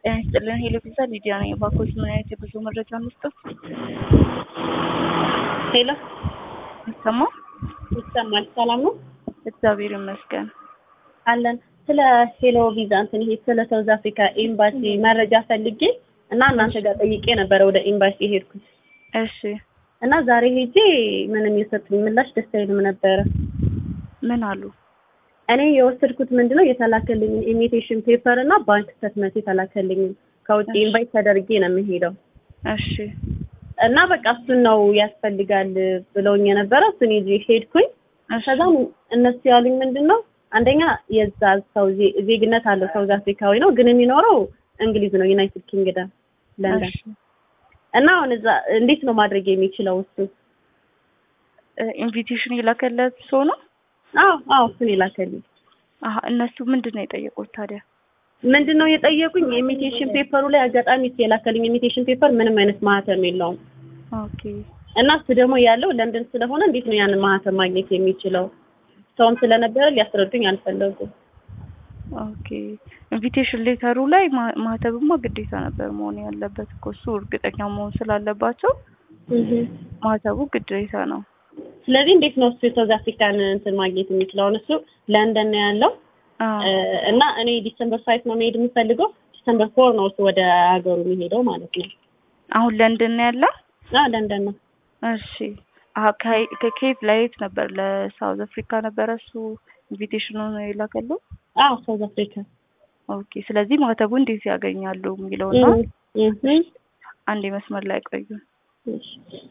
ጤና ይስጥልን ሄሎ ፒዛ ሊዲያ ነኝ። እባክዎት ምን አይነት የጉዞ መረጃ መስጠት? ሄሎ ይሰማል? ይሰማል። ሰላም ነው እግዚአብሔር ይመስገን። አለን። ስለ ሄሎ ቪዛ እንትን ይሄ ስለ ሳውዝ አፍሪካ ኤምባሲ መረጃ ፈልጌ እና እናንተ ጋር ጠይቄ ነበረ ወደ ኤምባሲ ሄድኩት እሺ እና ዛሬ ሄጄ ምንም የሰጡኝ ምላሽ ደስ አይልም ነበረ። ምን አሉ? እኔ የወሰድኩት ምንድነው የተላከልኝን ኢሚቴሽን ፔፐር እና ባንክ ስተትመንት የተላከልኝን ከውጭ እሺ። ኢንቫይት ተደርጌ ነው የምሄደው እሺ እና በቃ እሱን ነው ያስፈልጋል ብለውኝ የነበረ እሱን ይዤ ሄድኩኝ። እሺ ከዛም እነሱ ያሉኝ ምንድን ነው አንደኛ የዛ ሰው ዜ- ዜግነት አለው ሳውዝ አፍሪካዊ ነው፣ ግን የሚኖረው እንግሊዝ ነው ዩናይትድ ኪንግደም ለንደን። እሺ እና አሁን እዛ እንዴት ነው ማድረግ የሚችለው እሱ? ኢንቪቴሽን የላከለት ሰው ነው? አዎ አዎ እሱን የላከልኝ አሀ እነሱ ምንድን ነው የጠየቁት ታዲያ? ምንድን ነው የጠየቁኝ የኢሚቴሽን ፔፐሩ ላይ አጋጣሚ እሱ የላከልኝ ኢሚቴሽን ፔፐር ምንም አይነት ማህተም የለውም ኦኬ እና እሱ ደግሞ ያለው ለንደን ስለሆነ እንዴት ነው ያንን ማህተም ማግኘት የሚችለው? ሰውም ስለነበረ ሊያስረዱኝ አልፈለጉም። ኦኬ ኢንቪቴሽን ሌተሩ ላይ ማ- ማህተብማ ግዴታ ነበር መሆን ያለበት እኮ እሱ እርግጠኛ መሆን ስላለባቸው ማህተቡ ግዴታ ነው። ስለዚህ እንዴት ነው እሱ የሳውዝ አፍሪካን እንትን ማግኘት የሚችለው? አሁን እሱ ለንደን ነው ያለው አዎ እ፣ እና እኔ ዲሰምበር ፋይቭ ነው መሄድ የምፈልገው። ዲሰምበር ፎር ነው እሱ ወደ ሀገሩ የሚሄደው ማለት ነው። አሁን ለንደን ነው ያለው? አዎ ለንደን ነው። እሺ አሀ ከ- ከኬፕ ላይት ነበር ለሳውዝ አፍሪካ ነበረ እሱ ኢንቪቴሽኑን የላከለው? አዎ ሳውዝ አፍሪካ ኦኬ ስለዚህ ማህተቡ እንዴት ያገኛሉ የሚለውና እ፣ እ፣ አንድ መስመር ላይ ቆዩ። እሺ።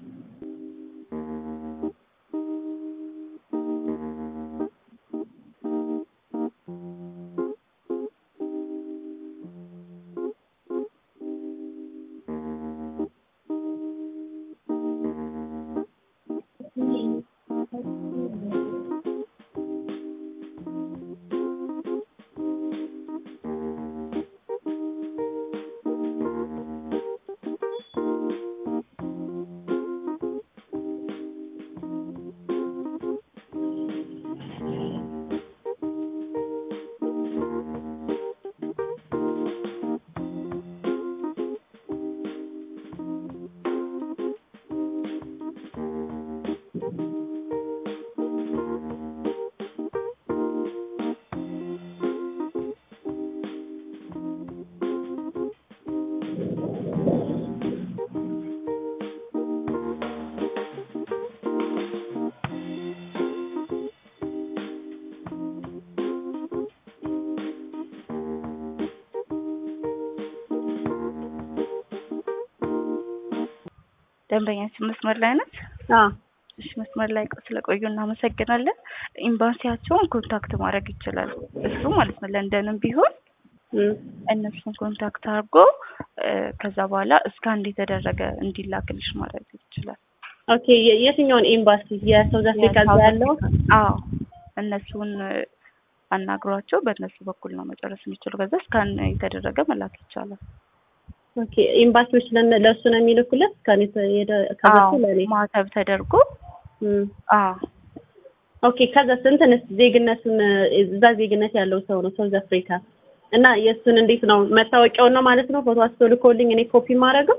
ደንበኛችን መስመር ላይ ናት? አዎ እሺ መስመር ላይ ቆ- ስለቆዩ እናመሰግናለን። ኤምባሲያቸውን ኮንታክት ማድረግ ይችላል እሱ ማለት ነው። ለንደንም ቢሆን እ፣ እነሱን ኮንታክት አድርጎ እ፣ ከዛ በኋላ እስካን የተደረገ እንዲላክልሽ ማድረግ ይችላል። ኦኬ የ- የትኛውን ኤምባሲ? የሳውዝ አፍሪካ እዛ የሳውዝ ያለው? አፍሪካ- አዎ እነሱን እ፣ አናግሯቸው በእነሱ በኩል ነው መጨረስ የሚችሉ። ከዛ እስካን የተደረገ መላክ ይቻላል። ኦኬ ኤምባሲዎች ለነ- ለእሱ ነው የሚልኩለት ከኔ ከዛ አዎ ለኔ ማተብ ተደርጎ እ። አዎ ኦኬ ከዛ ስንትንስ ዜግነቱን እዛ ዜግነት ያለው ሰው ነው ሳውዝ አፍሪካ እና የእሱን እንዴት ነው መታወቂያውን ነው ማለት ነው ፎቶ አንስቶ ልኮልኝ እኔ ኮፒ ማድረገው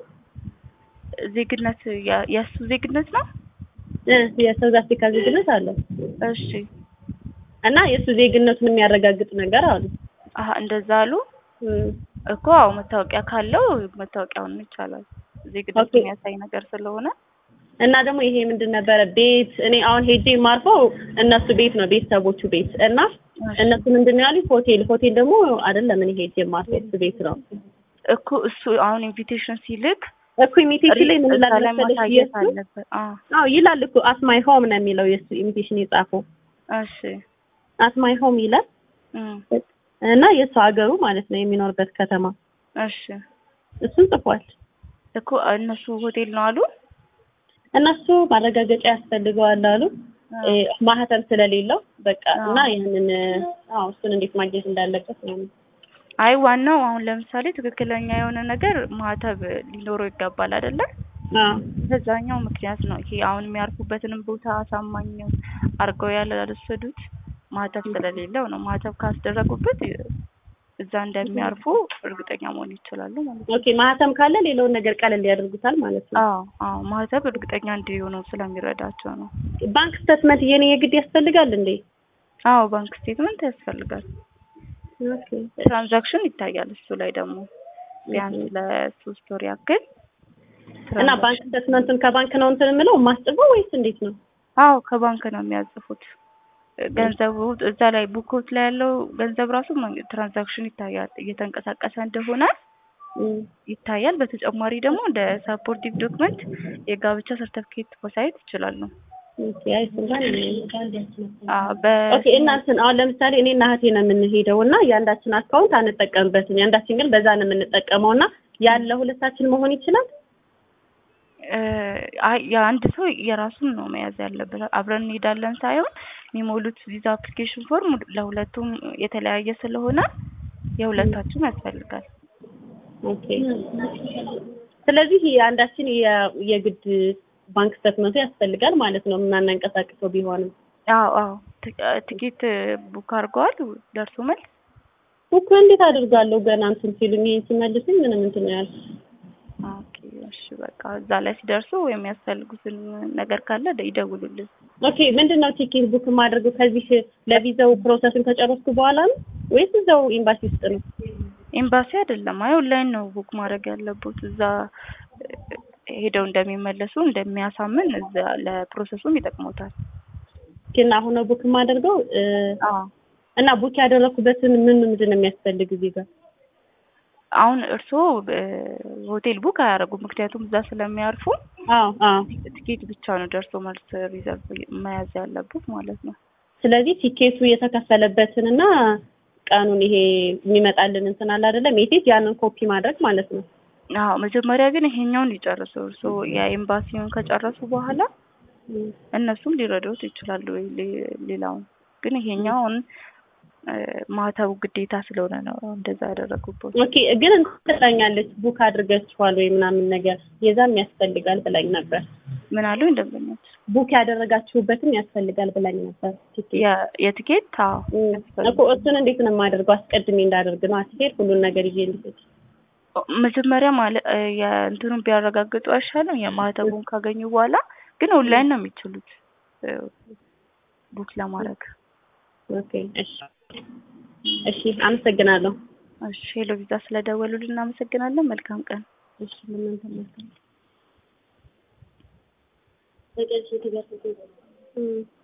ዜግነት ያ- የእሱ ዜግነት ነው። እ የሳውዝ አፍሪካ ዜግነት አለው እሺ እና የእሱ ዜግነቱን የሚያረጋግጥ ነገር አሉ አሀ እንደዛ አሉ እ እኮ አዎ መታወቂያ ካለው መታወቂያውን ይቻላል። ዜግነት ኦኬ። የሚያሳይ ነገር ስለሆነ እና ደግሞ ይሄ ምንድን ነበረ ቤት እኔ አሁን ሄጄ የማርፈው እነሱ ቤት ነው ቤተሰቦቹ ቤት እና እነሱ ምንድን ነው ያሉኝ ሆቴል ሆቴል ደግሞ አይደለም እኔ ሄጄ የማርፈው እሱ ቤት ነው እኮ እሱ አሁን ኢንቪቴሽን ሲልክ እኮ ኢሚቴሽን ላይ ምን እዛ ይላል ላይ መሰለሽ ማሳየት የእሱ አለበት። አዎ አዎ ይላል እኮ አት ማይ ሆም ነው የሚለው የእሱ ኢሚቴሽን የጻፈው እሺ አት ማይ ሆም ይላል እም፣ እና የእሱ ሀገሩ ማለት ነው የሚኖርበት ከተማ እሺ እሱን ጽፏል። እኮ እነሱ ሆቴል ነው አሉ። እነሱ ማረጋገጫ ያስፈልገዋል አሉ እ፣ ማህተም ስለሌለው በቃ አዎ። እና ይህንን አዎ እሱን እንዴት ማግኘት እንዳለበት ነው። አይ ዋናው አሁን ለምሳሌ ትክክለኛ የሆነ ነገር ማህተብ ሊኖረው ይገባል አይደለ? አዎ በዛኛው ምክንያት ነው ይሄ አሁን የሚያርፉበትንም ቦታ አሳማኝ አድርገው ያልወሰዱት ማህተብ ስለሌለው ነው። ማህተብ ካስደረጉበት እዛ እንደሚያርፉ እርግጠኛ መሆን ይችላሉ ማለት ነው። ኦኬ ማህተም ካለ ሌላውን ነገር ቀለል ያደርጉታል ማለት ነው። አዎ አዎ ማህተብ እርግጠኛ እንዲሆኑ ስለሚረዳቸው ነው። ባንክ ስቴትመንት የኔ የግድ ያስፈልጋል እንዴ? አዎ ባንክ ስቴትመንት ያስፈልጋል። ኦኬ ትራንዛክሽን ይታያል እሱ ላይ ደግሞ ቢያንስ ለሶስት ወር ያክል እና ባንክ ስቴትመንቱን ከባንክ ነው እንትን የምለው የማስጥበው ወይስ እንዴት ነው? አዎ ከባንክ ነው የሚያጽፉት። ገንዘቡ እዛ ላይ ቡኮት ላይ ያለው ገንዘብ ራሱ መን- ትራንዛክሽን ይታያል እየተንቀሳቀሰ እንደሆነ እም፣ ይታያል። በተጨማሪ ደግሞ እንደ ሰፖርቲቭ ዶክመንት የጋብቻ ሰርተፍኬት ማሳየት ይችላሉ። ኦኬ አይ እሱ እንኳን አዎ በ ኦኬ እና እንትን አሁን ለምሳሌ እኔ እና እህቴ ነው የምንሄደው እና የአንዳችን አካውንት አንጠቀምበትም የአንዳችን ግን በዛ ነው የምንጠቀመው እና ያለ ሁለታችን መሆን ይችላል? እ፣ አይ የአንድ ሰው የራሱን ነው መያዝ ያለበት። አብረን እንሄዳለን ሳይሆን የሚሞሉት ቪዛ አፕሊኬሽን ፎርም ለሁለቱም የተለያየ ስለሆነ የሁለታችሁም ያስፈልጋል። ኦኬ ስለዚህ የአንዳችን የ- የግድ ባንክ ስቴትመንቱ ያስፈልጋል ማለት ነው የምናንቀሳቅሰው ቢሆንም አዎ አዎ ት- ትኬት ቡክ አድርገዋል ደርሶ መልስ እኮ እንዴት አድርጋለሁ ገና እንትን ሲሉኝ ይሄን ሲመልሱኝ ምንም እንትን ነው ያልኩት። ኦኬ እሺ በቃ እዛ ላይ ሲደርሱ የሚያስፈልጉትን ነገር ካለ ደ- ይደውሉልን። ኦኬ ምንድን ነው ቲኬት ቡክ የማደርገው ከዚህ ለቪዛው ፕሮሰስን ከጨረስኩ በኋላ ነው ወይስ እዛው ኤምባሲ ውስጥ ነው? ኤምባሲ አይደለም አይ ኦንላይን ነው ቡክ ማድረግ ያለበት እዛ እ፣ ሄደው እንደሚመለሱ እንደሚያሳምን እዛ ለፕሮሰሱም ይጠቅሞታል። ግን አሁን ነው ቡክ የማደርገው እ፣ አዎ እና ቡክ ያደረኩበትን ምን ምንድን ነው የሚያስፈልግ እዚህ ጋር? አሁን እርስዎ እ፣ ሆቴል ቡክ አያደርጉም ምክንያቱም እዛ ስለሚያርፉ አዎ አዎ ትኬት ብቻ ነው ደርሶ መልስ ሪዘርቭ መያዝ ያለበት ማለት ነው። ስለዚህ ቲኬቱ የተከፈለበትን እና ቀኑን ይሄ የሚመጣልን እንትን አለ አይደለም ሜሴጅ ያንን ኮፒ ማድረግ ማለት ነው። አዎ መጀመሪያ ግን ይሄኛውን ይጨርሱ። እርስዎ የኤምባሲውን ከጨረሱ በኋላ እም። እነሱም ሊረዱት ይችላሉ። ወይ ሌ- ሌላውን ግን ይሄኛውን እ፣ ማህተቡ ግዴታ ስለሆነ ነው እንደዛ ያደረጉበት። ኦኬ ግን እንትን ትላኛለች ቡክ አድርገችኋል ወይ ምናምን ነገር የዛም ያስፈልጋል ብላኝ ነበር። ምን አሉ እንደምኞት ቡክ ያደረጋችሁበትም ያስፈልጋል ብላኝ ነበር። ቲኬት የ- የትኬት አዎ እም። ያስፈልጋል። እኮ እሱን እንዴት ነው የማደርገው? አስቀድሜ እንዳደርግ ነው አትሄድ ሁሉን ነገር ይዤ ልሄድ። መጀመሪያ ማለት እ፣ የእንትኑን ቢያረጋግጡ አይሻልም? የማህተቡን ካገኙ በኋላ ግን ኦንላይን ነው የሚችሉት እ፣ ቡክ ለማድረግ። ኦኬ እሺ እሺ፣ አመሰግናለሁ። እሺ ሄሎ ቪዛ ስለደወሉልን እናመሰግናለን። መልካም ቀን። እሺ ለእናንተ መልካም